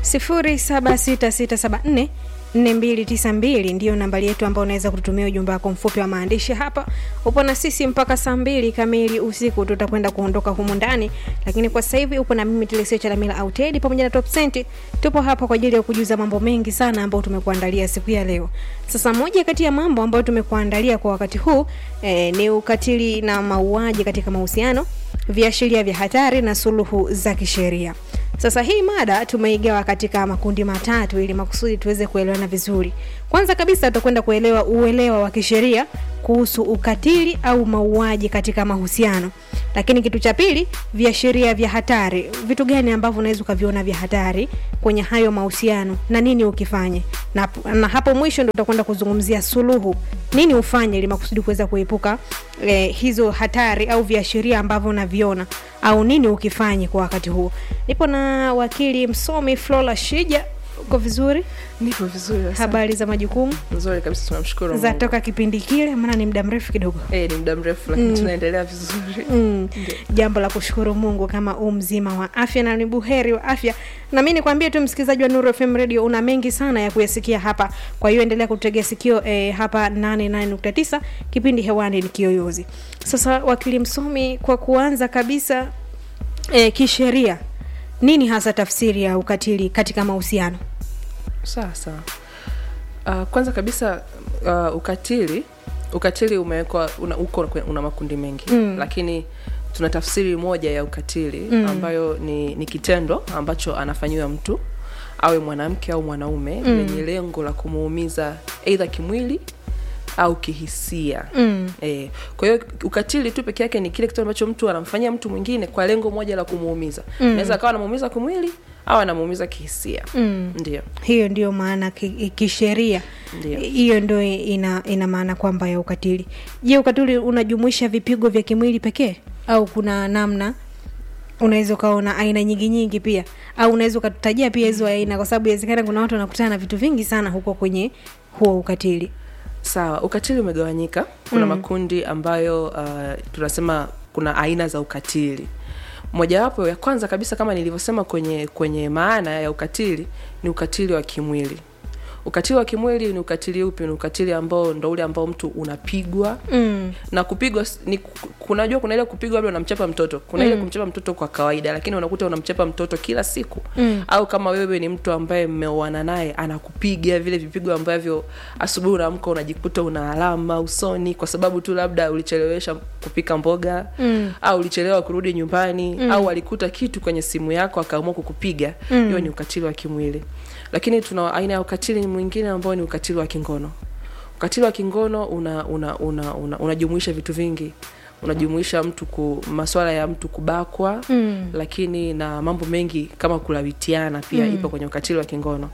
076674 4292 ndiyo nambari yetu ambayo unaweza kututumia ujumbe wako mfupi wa maandishi hapa. Upo na sisi mpaka saa mbili kamili usiku, tutakwenda kuondoka humu ndani, lakini kwa sasa hivi upo na mimi Telesia Chalamila au Teddy pamoja na Top Cent. Tupo hapa kwa ajili ya kujuza mambo mengi sana ambayo tumekuandalia siku ya leo. Sasa moja kati ya mambo ambayo tumekuandalia kwa wakati huu eh, ni ukatili na mauaji katika mahusiano, viashiria vya hatari na suluhu za kisheria. Sasa hii mada tumeigawa katika makundi matatu ili makusudi tuweze kuelewana vizuri. Kwanza kabisa tutakwenda kuelewa uelewa wa kisheria kuhusu ukatili au mauaji katika mahusiano. Lakini kitu cha pili, viashiria vya hatari. Vitu gani ambavyo unaweza ukaviona vya hatari kwenye hayo mahusiano na nini ukifanye? Na, na hapo mwisho ndio tutakwenda kuzungumzia suluhu. Nini ufanye ili makusudi kuweza kuepuka eh, hizo hatari au viashiria ambavyo unaviona au nini ukifanye kwa wakati huo. Nipo na wakili msomi Flora Shija. Uko vizuri? Nipo vizuri. asante. Habari za majukumu Nzuri kabisa, tunamshukuru za Mungu. toka kipindi kile, maana ni muda mrefu kidogo. Eh, ni muda mrefu lakini tunaendelea vizuri. Mm. Jambo la kushukuru Mungu kama u mzima wa afya na ni buheri wa afya. Na mimi nikwambie tu msikilizaji wa Nuru FM Radio una mengi sana ya kuyasikia hapa. Kwa hiyo endelea kutegea sikio eh, hapa 88.9 kipindi hewani ni Kiyoyozi. Sasa wakili msomi, kwa kuanza kabisa eh, kisheria nini hasa tafsiri ya ukatili katika mahusiano? Sawa sawa. Uh, kwanza kabisa uh, ukatili ukatili umewekwa una, uko kwe- una makundi mengi Mm. lakini tuna tafsiri moja ya ukatili Mm. ambayo ni, ni kitendo ambacho anafanyiwa mtu awe mwanamke au mwanaume Mm. lenye lengo la kumuumiza aidha kimwili au kihisia Mm. E, kwa hiyo ukatili tu peke yake ni kile kitu ambacho mtu anamfanyia mtu mwingine kwa lengo moja la kumuumiza. Mm. Naweza akawa anamuumiza kimwili au anamuumiza kihisia. Mm. Ndio, Hiyo ndio maana ki- kisheria ndio. hiyo ndio ina, ina maana kwamba ya ukatili. Je, ukatili unajumuisha vipigo vya kimwili pekee au kuna namna unaweza ukaona aina nyingi nyingi pia au unaweza ukatutajia pia hizo aina, kwa sababu inawezekana kuna watu wanakutana na vitu vingi sana huko kwenye huo ukatili. Sawa, ukatili umegawanyika. Kuna Mm. makundi ambayo uh, tunasema kuna aina za ukatili. Mojawapo ya kwanza kabisa kama nilivyosema kwenye kwenye maana ya ukatili ni ukatili wa kimwili. Ukatili wa kimwili ni ukatili upi? Ni ukatili ambao ndo ule ambao mtu unapigwa Mm. na kupigwa s- ni ku- kunajua kuna ile kupigwa labda unamchapa mtoto kuna ile Mm. kumchapa mtoto kwa kawaida lakini unakuta unamchapa mtoto kila siku Mm. au kama wewe ni mtu ambaye mmeoana naye anakupiga vile vipigo ambavyo asubuhi unaamka unajikuta una alama usoni kwa sababu tu labda ulichelewesha kupika mboga Mm. au ulichelewa kurudi nyumbani Mm. au alikuta kitu kwenye simu yako akaamua kukupiga Mm. hiyo ni ukatili wa kimwili lakini tuna aina ya ukatili mwingine ambao ni ukatili wa kingono ukatili wa kingono una una una, una, unajumuisha vitu vingi unajumuisha mtu ku maswala ya mtu kubakwa Mm. lakini na mambo mengi kama kulawitiana pia Mm. ipo kwenye ukatili wa kingono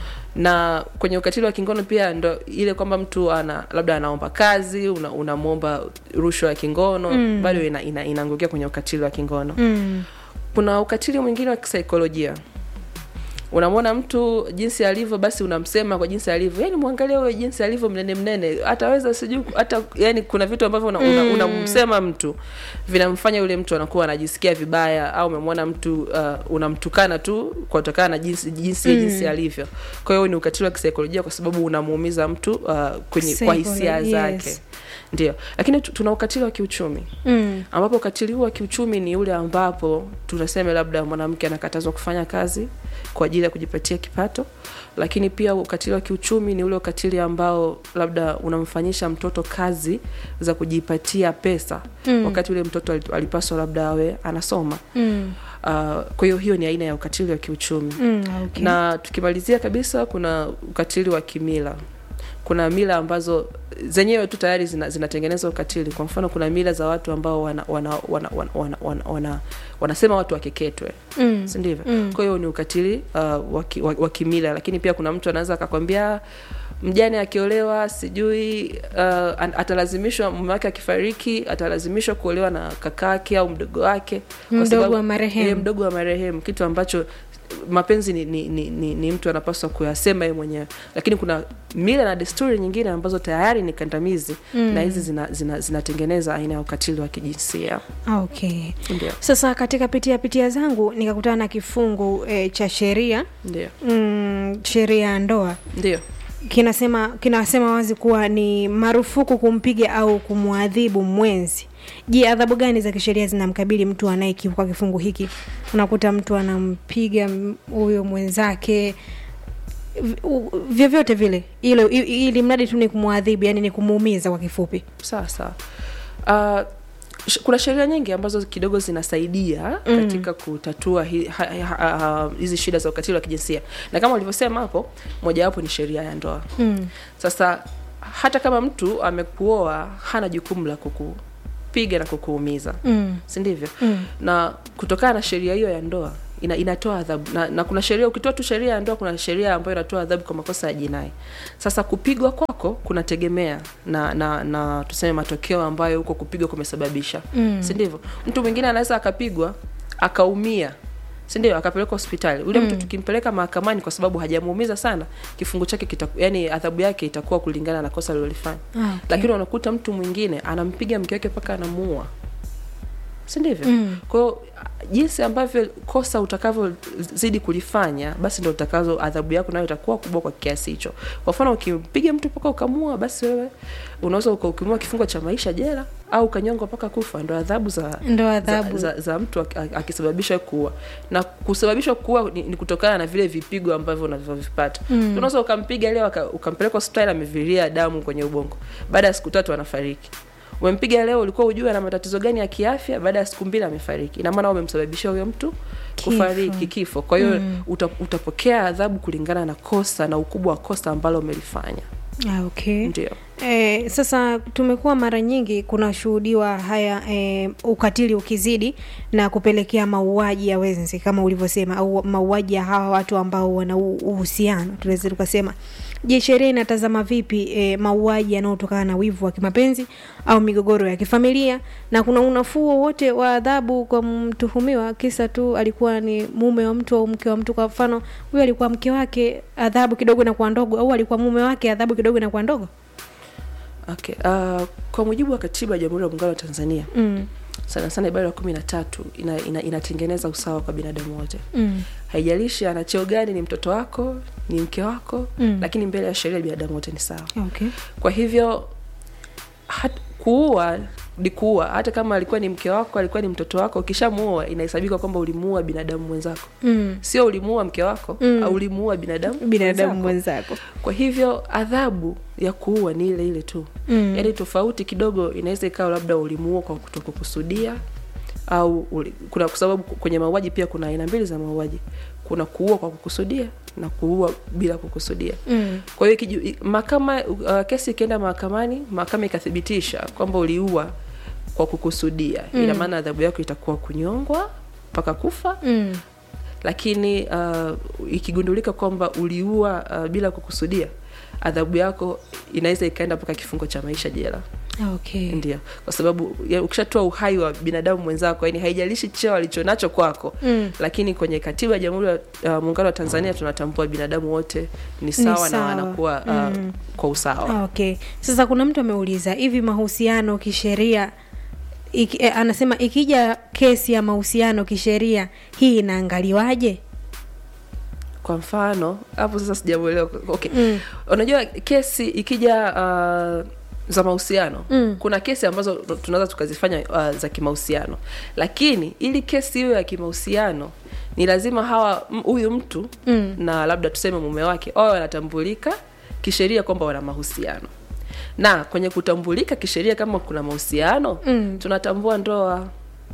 na kwenye ukatili wa kingono pia ndo ile kwamba mtu ana labda anaomba kazi una- unamwomba rushwa ya kingono Mm. bado ina, ina, inaangukia kwenye ukatili wa kingono Mm. kuna ukatili mwingine wa kisaikolojia unamwona mtu jinsi alivyo basi unamsema kwa jinsi alivyo yani mwangalia huyo jinsi alivyo mnene mnene ataweza sijui hata yani kuna vitu ambavyo unamsema una, Mm. unamsema mtu vinamfanya yule mtu anakuwa anajisikia vibaya au umemwona mtu uh, unamtukana tu kutokana na jinsi jinsi Mm. jinsi alivyo kwa hiyo ni ukatili wa kisaikolojia kwa sababu unamuumiza mtu uh, kwenye kwa hisia Psycholo- zake yes. ndio lakini tu- tuna ukatili wa kiuchumi Mm. ambapo ukatili huu wa kiuchumi ni ule ambapo tunasema labda mwanamke anakatazwa kufanya kazi kwa ajili ya kujipatia kipato lakini pia ukatili wa kiuchumi ni ule ukatili ambao labda unamfanyisha mtoto kazi za kujipatia pesa Mm. wakati ule mtoto ali- alipaswa labda awe anasoma Mm. uh, kwa hiyo hiyo ni aina ya ukatili wa kiuchumi Mm. Okay. na tukimalizia kabisa kuna ukatili wa kimila kuna mila ambazo zenyewe tu tayari zina, zinatengeneza ukatili kwa mfano kuna mila za watu ambao wana, wana, wana, wana, wana, wana, wana, wanasema watu wakeketwe Mm. si ndivyo Mm. kwa hiyo ni ukatili uh, wa ki- wa wa kimila lakini pia kuna mtu anaweza akakwambia mjane akiolewa sijui uh, an- atalazimishwa mume wake akifariki atalazimishwa kuolewa na kakake au mdogo wake kwa Mdogo sababu- wa marehemu. eh, mdogo wa marehemu kitu ambacho mapenzi ni, ni, ni, ni, ni mtu anapaswa kuyasema yeye mwenyewe lakini kuna mila na desturi nyingine ambazo tayari ni kandamizi mm. na hizi zinatengeneza zina, zinatengeneza aina ya ukatili wa kijinsia okay ndio sasa katika pitia pitia zangu nikakutana na kifungu e, cha sheria ndio mm, sheria ya ndoa ndio kinasema kinasema wazi kuwa ni marufuku kumpiga au kumwadhibu mwenzi je adhabu gani za kisheria zinamkabili mtu anayekiuka kifungu hiki unakuta mtu anampiga m- huyo mwenzake v- u- vyovyote vile ile i- ili mradi tu ni kumwadhibu yani ni kumuumiza kwa kifupi sawa sawa uh, sh- kuna sheria nyingi ambazo kidogo zinasaidia mm. katika kutatua hi- ha- ha- ha- hizi shida za ukatili wa kijinsia na kama ulivyosema hapo mojawapo ni sheria ya ndoa mm. sasa hata kama mtu amekuoa hana jukumu la kukupiga na kukuumiza Mm. si ndivyo Mm. na kutokana na sheria hiyo ya ndoa ina, inatoa adhabu na, na kuna sheria ukitoa tu sheria ya ndoa kuna sheria ambayo inatoa adhabu kwa makosa ya jinai sasa kupigwa kwako kunategemea na, na, na tuseme matokeo ambayo huko kupigwa kumesababisha Mm. si ndivyo mtu mwingine anaweza akapigwa akaumia si ndio akapelekwa hospitali ule mtu tukimpeleka mahakamani kwa sababu hajamuumiza sana kifungu chake kita, yani adhabu yake itakuwa kulingana na kosa alilolifanya Ah, okay. lakini unakuta mtu mwingine anampiga mke wake mpaka anamuua si ndivyo Mm. kwa hiyo jinsi ambavyo kosa utakavyozidi kulifanya basi ndo utakazo adhabu yako nayo itakuwa kubwa kwa kiasi hicho kwa mfano ukimpiga mtu mpaka ukamua basi wewe unaweza ukahukumiwa kifungo cha maisha jela au ukanyongwa mpaka kufa ndo adhabu za ndo adhabu za, za, za mtu ak- ak- akisababisha kuua na kusababisha kuua ni, ni kutokana na vile vipigo ambavyo unavyovipata mm. unaweza ukampiga leo aka- ukampeleka hospitali amevilia damu kwenye ubongo baada ya siku tatu anafariki umempiga leo ulikuwa ujue ana matatizo gani ya kiafya baada ya siku mbili amefariki ina maana umemsababishia huyo mtu Kifo. kufariki kifo kwa hiyo mm. uta, utapokea adhabu kulingana na kosa na ukubwa wa kosa ambalo umelifanya ah, okay. ndio E, sasa tumekuwa mara nyingi kunashuhudiwa haya e, ukatili ukizidi na kupelekea mauaji ya wenzi kama ulivyosema au mauaji ya hawa watu ambao wana u- uhusiano tunaweza tukasema je sheria inatazama vipi e, mauaji yanayotokana na wivu wa kimapenzi au migogoro ya kifamilia na kuna unafuu wowote wa adhabu kwa mtuhumiwa kisa tu alikuwa ni mume wa mtu au mke wa mtu kwa mfano huyu alikuwa mke wake adhabu kidogo inakuwa ndogo au alikuwa mume wake adhabu kidogo inakuwa ndogo okay. uh, kwa mujibu wa katiba ya jamhuri ya muungano wa tanzania mm. sana sana ibara ya kumi na tatu ina, ina, inatengeneza usawa kwa binadamu wote Mm. haijalishi ana cheo gani ni mtoto wako ni mke wako Mm. lakini mbele ya sheria binadamu wote ni sawa Okay. kwa hivyo hat, kuua ni kuua hata kama alikuwa ni mke wako alikuwa ni mtoto wako ukishamuua inahesabika kwamba ulimuua binadamu mwenzako Mm. sio ulimuua mke wako Mm. au ulimuua binadamu binadamu mwenzako. mwenzako kwa hivyo adhabu ya kuua ni ile ile tu Mm. yaani tofauti kidogo inaweza ikawa labda ulimuua kwa kutokukusudia au uli, kuna kwa sababu kwenye mauaji pia kuna aina mbili za mauaji kuna kuua kwa kukusudia na kuua bila kukusudia Mm. kwa hiyo ikiju- i- mahakama uh, kesi ikienda mahakamani mahakama ikathibitisha kwamba uliua kwa kukusudia mm. ina maana adhabu yako itakuwa kunyongwa mpaka kufa Mm. lakini uh, ikigundulika kwamba uliua uh, bila kukusudia adhabu yako inaweza ikaenda mpaka kifungo cha maisha jela Okay. ndio kwa sababu ya- ukishatoa uhai wa binadamu mwenzako yani haijalishi cheo alichonacho kwako Mm. lakini kwenye katiba ya jamhuri ya uh, muungano wa tanzania tunatambua binadamu wote ni sawa, na sawa. wanakuwa uh, Mm. kwa usawa Okay. Sasa kuna mtu ameuliza hivi mahusiano kisheria iki, eh, anasema ikija kesi ya mahusiano kisheria hii inaangaliwaje? kwa mfano hapo sasa sijamuelewa okay. Mm. unajua kesi ikija uh, za mahusiano Mm. kuna kesi ambazo tunaweza tukazifanya uh, za kimahusiano lakini ili kesi hiyo ya kimahusiano ni lazima hawa m- huyu mtu Mm. na labda tuseme mume wake wawe wanatambulika kisheria kwamba wana mahusiano na kwenye kutambulika kisheria kama kuna mahusiano Mm. tunatambua ndoa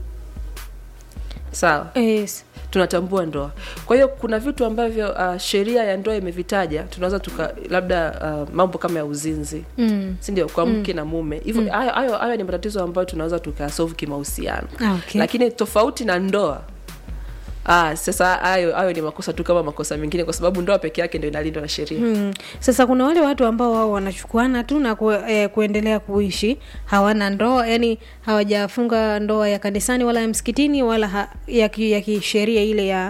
sawa Yes. tunatambua ndoa kwa hiyo kuna vitu ambavyo uh, sheria ya ndoa imevitaja tunaweza tuka labda uh, mambo kama ya uzinzi Mm. sindio kwa mke na mume hivyo hayo hayo hayo ni matatizo ambayo tunaweza tukasolve kimahusiano Ah, okay. lakini tofauti na ndoa Ah, sasa hayo hayo ni makosa tu kama makosa mengine kwa sababu ndoa peke yake ndio inalindwa na sheria Hmm. Sasa kuna wale watu ambao wao wanachukuana tu na ku, eh, kuendelea kuishi hawana ndoa, yani hawajafunga ndoa ya kanisani wala ya msikitini wala ha, ya, ki, ya kisheria ile ya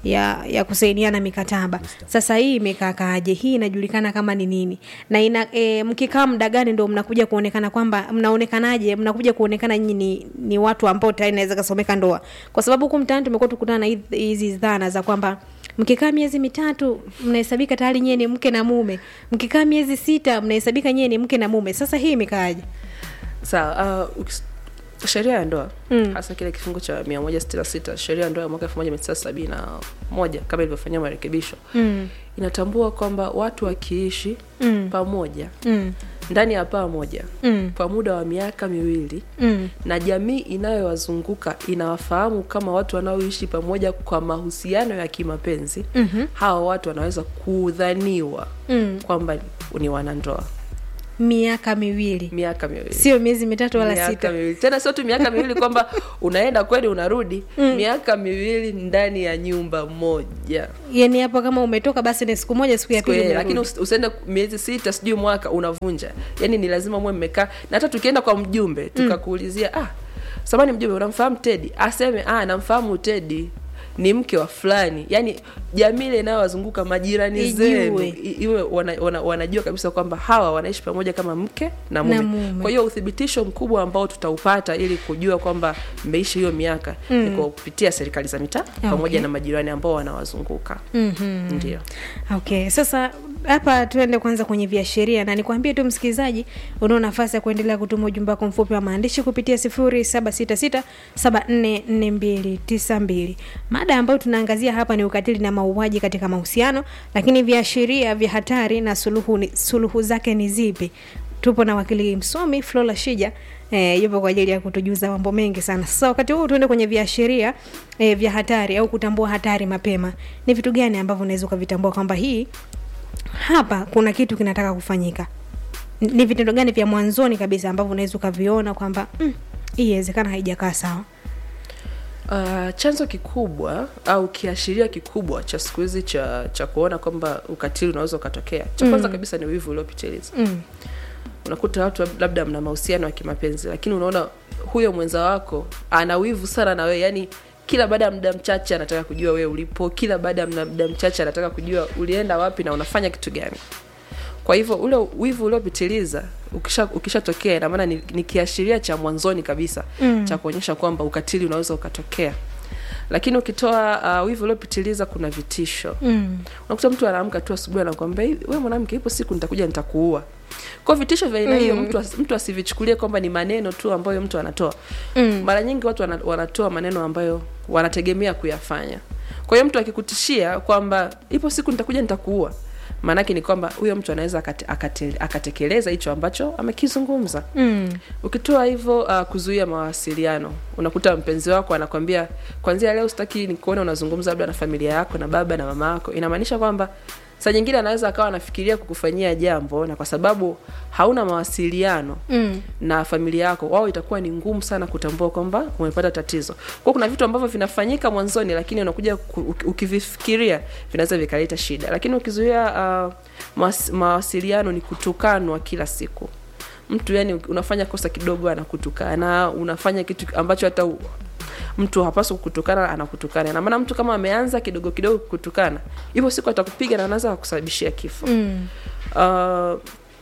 ya ya kusaidiana mikataba sasa hii imekaakaaje hii inajulikana kama ni nini na ina e, mkikaa muda gani ndo mnakuja kuonekana kwamba mnaonekanaje mnakuja kuonekana nyinyi ni, ni watu ambao tayari naweza kasomeka ndoa kwa sababu huku mtaani tumekuwa tukutana na hizi- hizi dhana za kwamba mkikaa miezi mitatu mnahesabika tayari nyie ni mke na mume mkikaa miezi sita mnahesabika nyie ni mke na mume sasa hii imekaaje sawa uh, ukis- sheria ya ndoa Mm. hasa kile kifungu cha 166 sheria ya ndoa ya mwaka 1971 kama ilivyofanyiwa marekebisho mm. inatambua kwamba watu wakiishi Mm. pamoja Mm. ndani ya paa moja Mm. kwa muda wa miaka miwili Mm. na jamii inayowazunguka inawafahamu kama watu wanaoishi pamoja kwa mahusiano ya kimapenzi Mhm. hawa watu wanaweza kudhaniwa Mm. kwamba ni wanandoa miaka miwili miaka miwili sio miezi mitatu wala miaka sita miwili tena sio tu miaka miwili kwamba unaenda kweli unarudi miaka miwili ndani ya nyumba moja yani hapo kama umetoka basi ni siku moja siku ya pili Kweli, lakini umerudi. usi- usiende miezi sita sijui mwaka unavunja yani ni lazima muwe mmekaa na hata tukienda kwa mjumbe tukakuulizia ah samani mjumbe unamfahamu tedi aseme ah namfahamu tedi ni mke wa fulani yani jamii ile inayowazunguka majirani Ijue. zenu i- iwe wana, wana, wanajua kabisa kwamba hawa wanaishi pamoja kama mke na mume, Na mume. kwa hiyo uthibitisho mkubwa ambao tutaupata ili kujua kwamba mmeishi hiyo miaka ni kwa kupitia serikali za mitaa pamoja Okay. na majirani ambao wanawazunguka Mhm. ndio okay sasa hapa tuende kwanza kwenye viashiria na nikwambie tu msikilizaji unao nafasi ya kuendelea kutuma ujumbe wako mfupi wa maandishi kupitia 0766744292 mada ambayo tunaangazia hapa ni ukatili na mauaji katika mahusiano lakini viashiria vya hatari na suluhu, ni, suluhu zake ni zipi tupo na wakili msomi Flora Shija eh, yupo kwa ajili ya kutujuza mambo mengi sana. Sasa wakati huu tuende kwenye viashiria eh, vya hatari au kutambua hatari mapema. Ni vitu gani ambavyo unaweza ukavitambua kwamba hii hapa kuna kitu kinataka kufanyika? N- Ni vitendo gani vya mwanzoni kabisa ambavyo unaweza ukaviona kwamba mm, hii inawezekana haijakaa sawa? Uh, chanzo kikubwa au kiashiria kikubwa cha siku hizi cha cha kuona kwamba ukatili unaweza ukatokea, cha kwanza kabisa ni wivu uliopitiliza. Mm. Unakuta watu labda mna mahusiano ya kimapenzi, lakini unaona huyo mwenza wako ana wivu sana na wewe, yani kila baada ya muda mchache anataka kujua wewe ulipo, kila baada ya muda mchache anataka kujua ulienda wapi na unafanya kitu gani. Kwa hivyo ule wivu uliopitiliza ukisha ukishatokea, ina maana ni, ni kiashiria cha mwanzoni kabisa Mm. cha kuonyesha kwamba ukatili unaweza ukatokea. Lakini ukitoa uh, wivu uliopitiliza, kuna vitisho Mm. unakuta mtu anaamka tu asubuhi anakwambia "Hivi, wewe mwanamke ipo siku nitakuja nitakuua kwa vitisho vya aina hiyo Mm. mtu, as- mtu asivichukulie kwamba ni maneno tu ambayo mtu anatoa Mm. mara nyingi watu wana, wanatoa maneno ambayo wanategemea kuyafanya kwa hiyo mtu akikutishia kwamba ipo siku nitakuja nitakuua maanake ni kwamba huyo mtu anaweza akate, akate, akatekeleza hicho ambacho amekizungumza Mm. ukitoa hivyo uh, kuzuia mawasiliano unakuta mpenzi wako anakwambia kwanzia leo sitaki nikuona unazungumza labda na familia yako na baba na mama yako inamaanisha kwamba saa nyingine anaweza akawa anafikiria kukufanyia jambo na kwa sababu hauna mawasiliano Mm. na familia yako wao itakuwa ni ngumu sana kutambua kwamba umepata tatizo kwa kuna vitu ambavyo vinafanyika mwanzoni lakini unakuja ku- uki- ukivifikiria vinaweza vikaleta shida lakini ukizuia uh, mawas, mawasiliano ni kutukanwa kila siku mtu yani unafanya kosa kidogo anakutukana unafanya kitu ambacho hata u- mtu hapaswi kukutukana anakutukana na maana mtu kama ameanza kidogo kidogo kukutukana hivyo siku atakupiga na anaweza kukusababishia kifo Mm. uh,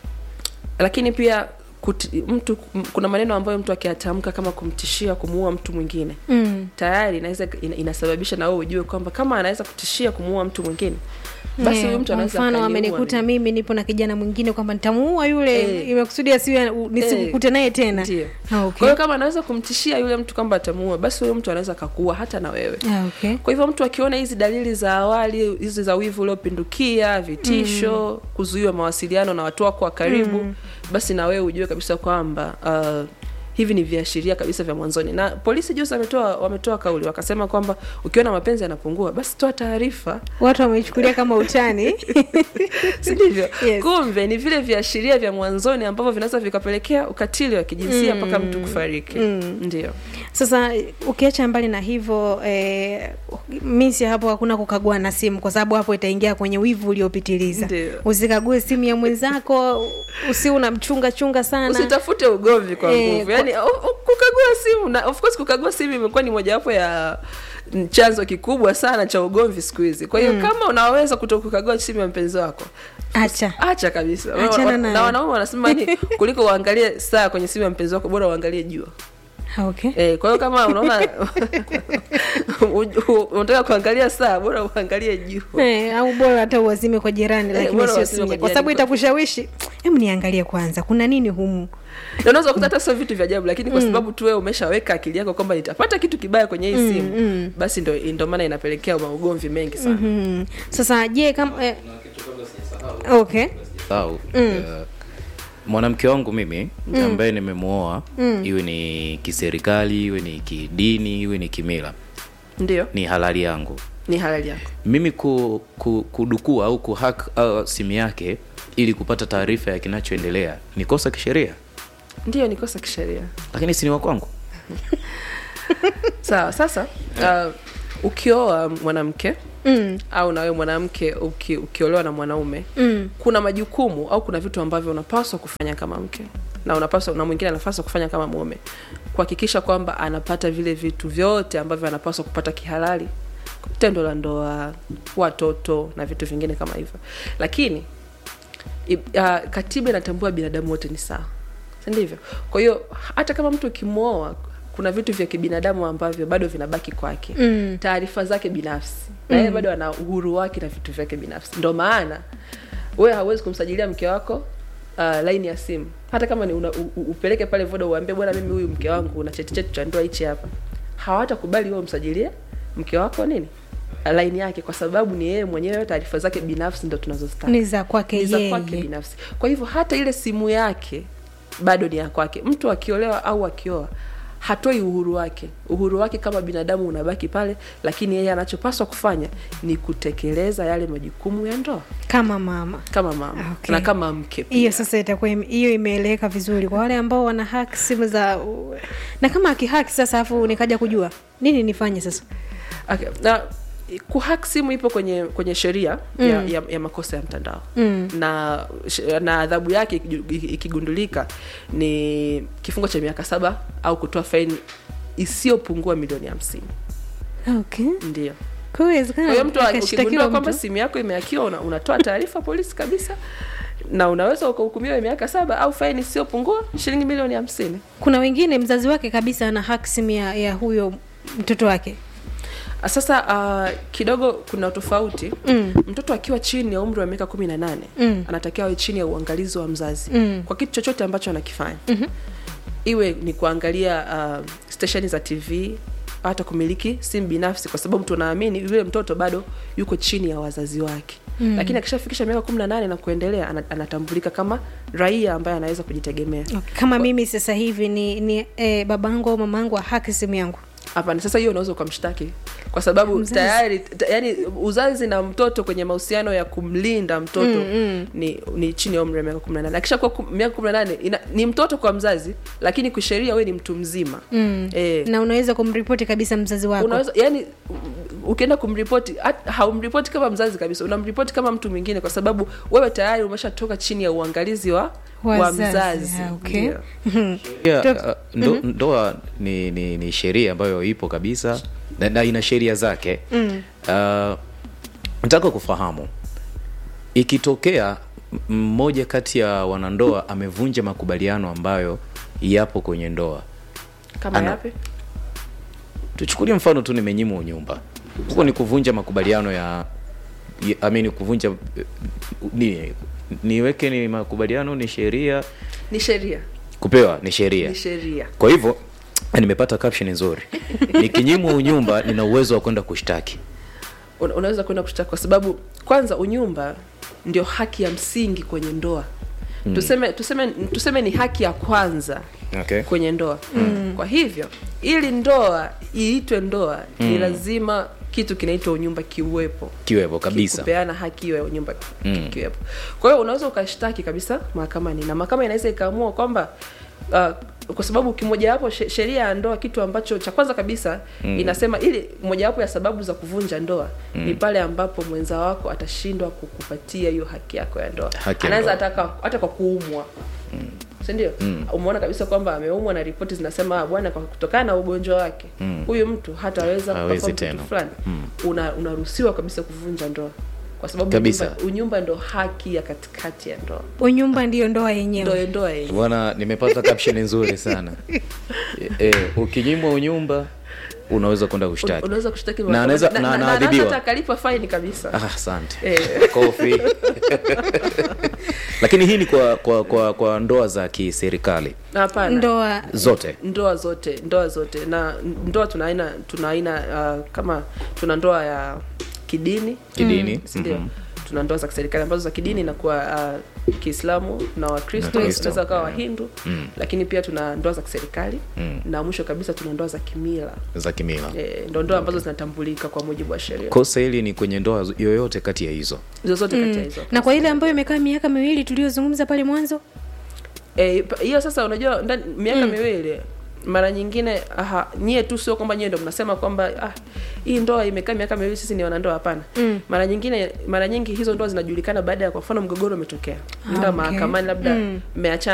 lakini pia kuti, mtu m- kuna maneno ambayo mtu akiyatamka kama kumtishia kumuua mtu mwingine Mm. tayari inaweza ina, inasababisha na wewe ujue kwamba kama anaweza kutishia kumuua mtu mwingine basi Eh, huyu mtu kwa anaweza mfano akaniua amenikuta mimi. mimi nipo na kijana mwingine kwamba nitamuua yule Eh. imekusudi asiwe nisikukute naye tena Ndio. Ah, kwa okay. hiyo kama anaweza kumtishia yule mtu kwamba atamuua basi huyo mtu anaweza akakuua hata na wewe Ah, okay. kwa hivyo mtu akiona hizi dalili za awali hizi za wivu uliopindukia vitisho mm. kuzuiwa mawasiliano na watu wako wa karibu mm. basi na wewe ujue kabisa kwamba uh, hivi ni viashiria kabisa vya mwanzoni na polisi juzi wametoa wametoa kauli wakasema kwamba ukiona mapenzi yanapungua basi toa taarifa watu wameichukulia kama utani si ndivyo Yes. kumbe ni vile viashiria vya mwanzoni ambavyo vinaweza vikapelekea ukatili wa kijinsia mpaka mtu kufariki Mm. ndio sasa ukiacha mbali na hivyo eh, misi hapo hakuna kukagua na simu kwa sababu hapo itaingia kwenye wivu uliopitiliza Ndio. usikague simu ya mwenzako usi unamchunga chunga sana usitafute ugomvi kwa Eh, nguvu kwa- yani o- o- kukagua simu na of course kukagua simu imekuwa ni mojawapo ya ni chanzo kikubwa sana cha ugomvi siku hizi kwa hiyo kama unaweza kutokukagua simu ya mpenzi wako acha acha kabisa Achana Wa- wa- nayo. na wanaume wanasema ni kuliko uangalie saa kwenye simu ya mpenzi wako bora uangalie jua Ah, okay Eh, kwa hiyo kama unaona u- u- unataka kuangalia saa bora uangalie jua Eh, au bora hata uwazime kwa jirani lakini bora sio uwazime simu kwa yako. kwa sababu jirani. itakushawishi hebu niangalie kwanza kuna nini humu Na unaweza kukuta hata sio vitu vya ajabu lakini kwa sababu tu wewe umeshaweka akili yako kwamba nitapata kitu kibaya kwenye hii simu basi ndo ndo maana inapelekea maugomvi mengi sana hmm. sasa je kama eh, okay au uh, mwanamke wangu mimi ambaye nimemwoa iwe ni kiserikali iwe ni kidini iwe ni kimila ndio ni halali yangu ni halali yako mimi ku, ku, kudukua au kuhack uh, simu yake ili kupata taarifa ya kinachoendelea ni kosa kisheria ndio ni kosa kisheria lakini si ni wa kwangu sawa sasa uh, ukioa mwanamke mm. au nawe mwanamke uki, ukiolewa na mwanaume Mm. kuna majukumu au kuna vitu ambavyo unapaswa kufanya kama mke na unapaswa na mwingine anapaswa kufanya kama mume kuhakikisha kwamba anapata vile vitu vyote ambavyo anapaswa kupata kihalali tendo la ndoa watoto na vitu vingine kama hivyo lakini i- uh, katiba inatambua binadamu wote ni sawa si ndivyo kwa hiyo hata kama mtu ukimwoa kuna vitu vya kibinadamu ambavyo bado vinabaki kwake Mm. taarifa zake binafsi na yeye bado ana uhuru wake na vitu vyake binafsi ndo maana wewe hauwezi kumsajilia mke wako uh, laini ya simu hata kama ni una, u, u- upeleke pale voda uambie bwana mimi huyu mke wangu una cheti chetu cha ndoa hichi hapa hawatakubali wewe umsajilie mke wako nini uh, laini yake kwa sababu ni yeye mwenyewe taarifa zake binafsi ndo tunazozitaka ni za kwake ni za kwake yeye binafsi kwa hivyo hata ile simu yake bado ni ya kwake mtu akiolewa au akioa hatoi uhuru wake uhuru wake kama binadamu unabaki pale lakini yeye anachopaswa kufanya ni kutekeleza yale majukumu ya ndoa kama mama kama mama Okay. na kama mke pia. hiyo sasa itakuwa ime- hiyo imeeleweka vizuri kwa wale ambao wana haki simu za na kama akihaki sasa afu nikaja kujua nini nifanye sasa okay. na kuhack simu ipo kwenye kwenye sheria mm. ya, ya, ya makosa ya mtandao Mm. na sh- na adhabu yake ikiju- ikigundulika ni kifungo cha miaka saba au kutoa faini isiyopungua milioni hamsini okay ndio kwa hiyo inawezekana kwa hiyo mtu akashtakiwa ukigundua kwamba mtu. simu yako imeakiwa una, unatoa taarifa polisi kabisa na unaweza ukahukumiwa miaka saba au faini isiyopungua shilingi milioni hamsini kuna wengine mzazi wake kabisa ana haki simu ya, ya huyo mtoto wake sasa uh, kidogo kuna tofauti Mm. mtoto akiwa chini ya umri wa miaka kumi na nane Mm. anatakiwa awe chini ya uangalizi wa mzazi Mm. kwa kitu chochote ambacho anakifanya mm-hmm. iwe ni kuangalia uh, stesheni za tv hata kumiliki simu binafsi kwa sababu tunaamini yule mtoto bado yuko chini ya wazazi wake mm. lakini akishafikisha miaka kumi na nane na kuendelea ana- anatambulika kama raia ambaye anaweza kujitegemea okay. kama mimi sasa hivi ni, ni eh, babangu au mamangu ahaki simu yangu hapana sasa hiyo unaweza ukamshtaki kwa sababu Mzazi. tayari ta, yani uzazi na mtoto kwenye mahusiano ya kumlinda mtoto mm, mm. Ni, ni chini ya umri wa miaka kumi na nane akishakuwa kum- miaka kumi na nane ina- ni mtoto kwa mzazi lakini kisheria we ni mtu mzima mm. e, na unaweza kumripoti kabisa mzazi wako unaweza yani u- ukienda kumripoti hat- haumripoti kama mzazi kabisa unamripoti kama mtu mwingine kwa sababu wewe tayari umeshatoka chini ya uangalizi wa wa Wazazi, mzazi ah, okay. Ndio. yeah, Dok- uh, ndo, ndoa ni, ni, ni sheria ambayo ipo kabisa na, na ina sheria zake mm. uh, nataka kufahamu ikitokea m- mmoja kati ya wanandoa amevunja makubaliano ambayo yapo kwenye ndoa kama Ana- yapi tuchukulie mfano tu nimenyimwa unyumba huko ni kuvunja makubaliano ya ya- I mean, kuvunja eh, ni niweke ni makubaliano ni sheria ni sheria kupewa ni sheria ni sheria kwa hivyo nimepata caption nzuri nikinyimwa unyumba nina uwezo wa kwenda kushtaki Una- unaweza kwenda kushtaki kwa sababu kwanza unyumba ndio haki ya msingi kwenye ndoa mm. tuseme tuseme tuseme ni haki ya kwanza okay. kwenye ndoa mm. kwa hivyo ili ndoa iitwe ndoa mm. ni lazima kitu kinaitwa unyumba kiuwepo kiwepo kabisa kupeana haki hiyo ya unyumba Mm. mm. kiwepo kwa hiyo unaweza ukashtaki kabisa mahakamani na mahakama inaweza ikaamua kwamba uh, kwa sababu kimojawapo she- sheria ya ndoa kitu ambacho cha kwanza kabisa mm. inasema ili mojawapo ya sababu za kuvunja ndoa mm. ni pale ambapo mwenza wako atashindwa kukupatia hiyo haki yako ya ndoa Haki ya anaweza ndoa. ataka hata kwa kuumwa mm. si ndio umeona kabisa kwamba ameumwa na ripoti zinasema "Ah, bwana kwa kutokana na ugonjwa wake huyu mtu hataweza Hawezi kuperform kitu tena. fulani una unaruhusiwa kabisa kuvunja ndoa kwa sababu Kabisa. unyumba, unyumba ndo haki ya katikati ya ndoa unyumba ndiyo ndoa yenyewe ndo ndoa yenyewe bwana nimepata caption nzuri sana e, ukinyimwa unyumba unaweza kwenda kushtaki unaweza kushtaki na anaweza na na anaweza anaadhibiwa hata akalipa faini kabisa Ah, asante Eh. kofi lakini hii ni kwa kwa kwa, kwa ndoa za kiserikali hapana ndoa zote ndoa zote ndoa zote na ndoa tuna aina tuna aina uh, kama tuna ndoa ya kidini kidini sindio Mhm. tuna ndoa za kiserikali ambazo za kidini inakuwa uh, kiislamu na wakristo Na Kristo. unaweza kawa wahindu lakini pia tuna ndoa za kiserikali Mm. na mwisho kabisa tuna ndoa za kimila za kimila e, ndo ndoa ambazo zinatambulika kwa mujibu wa sheria kosa hili ni kwenye ndoa yoyote kati ya hizo zozote kati ya hizo na kwa ile ambayo imekaa miaka miwili tuliyozungumza pale mwanzo Eh, pa- hiyo sasa unajua ndani miaka miwili mara nyingine aha, nyie tu sio kwamba nyie ndo mnasema kwamba ah, hii ndoa imekaa miaka miwili sisi ni wanandoa hapana Mm. mara nyingine mara nyingi hizo ndoa zinajulikana baada ya kwa mfano mgogoro umetokea nda okay. mahakamani labda mmeachana